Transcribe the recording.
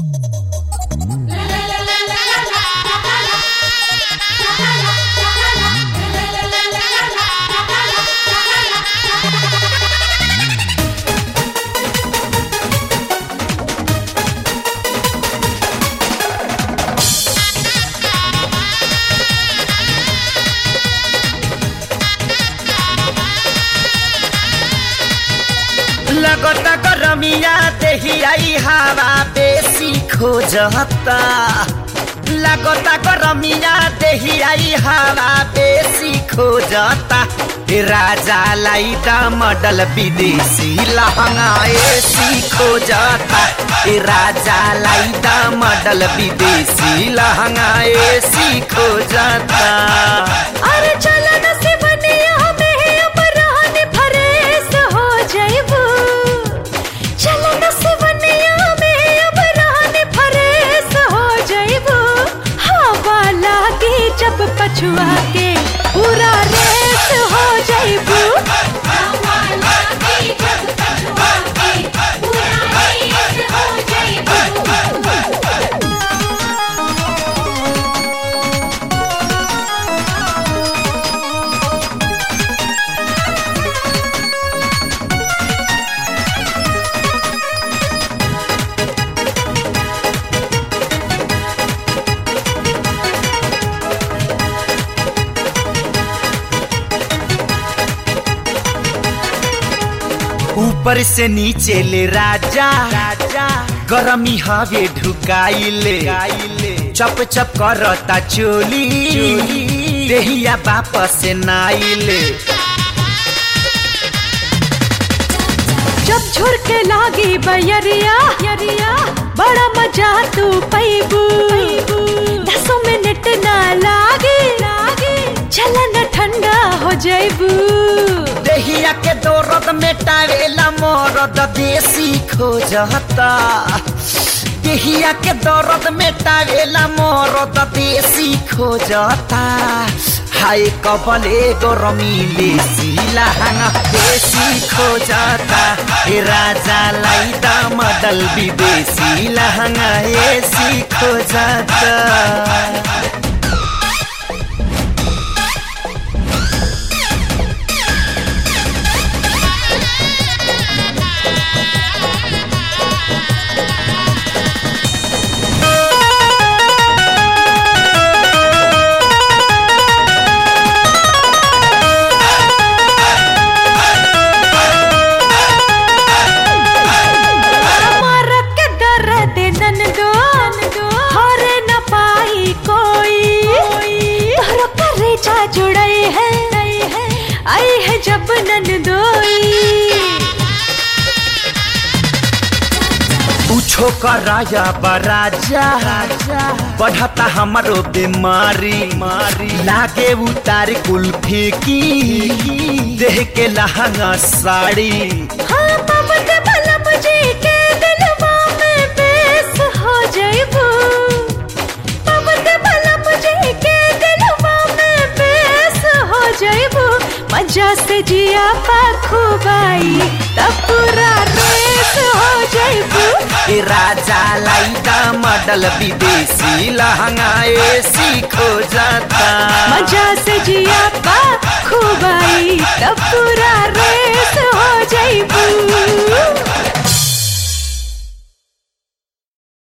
लगता गरमिया देही आई हवा बेसी खोजता लगता गरमिया देही आई हवा बेसी खोजता ए राजा लाई द मॉडल विदेशी लहंगा एसी खोजता ए राजा लाई द मॉडल विदेशी लहंगा एसी खोजता अरे चल नसीबनिया में अब रहने फरेस हो जाइबू चल नसीबनिया में अब रहने फरेस हो जाइबू हवा लागे जब पछुआ के पूरा रेस हो जाइबू हवा लागे जब पछुआ के पूरा रेस हो जाइबू ऊपर से नीचे ले राजा राजा गरमी हवे ढुकाइले चप चप करता चोली देहिया वापस नाइले जब झुरके लागी बयरिया यरिया बड़ा मजा तू पैबू दसों मिनट ना लागे लागे चलन ठंडा हो जाइबू देहिया के दौरद में टावेला मोरद देसी खोजता देहिया के दौरद में टावेला मोरद देसी खोजता हाय कबले गरमीले सिलाहंगा देसी खोजता ए राजा लाई द मडल विदेशी लहंगा एसी खोजता मारक के दर्द ननदो हरे न पाई कोई तोहरो करेजा जुड़ई है आई है जब ननदोई पूछो कराया बराजा बढ़ता हमारो बीमारी मारी लागे उतार कुल्फी की देह के लहंगा साड़ी हाँ पवन भला मुझे के दिलवा में बेस हो जाइबू पवन भला मुझे के दिलवा में बेस हो जाइबू मजा से जिया पाखुबाई तब पूरा रेस हो जाइबू ए राजा लाई द मॉडल विदेशी लहंगा एसी खोजता मजा से जिया पाखुबाई तब पूरा रेस हो जाइबू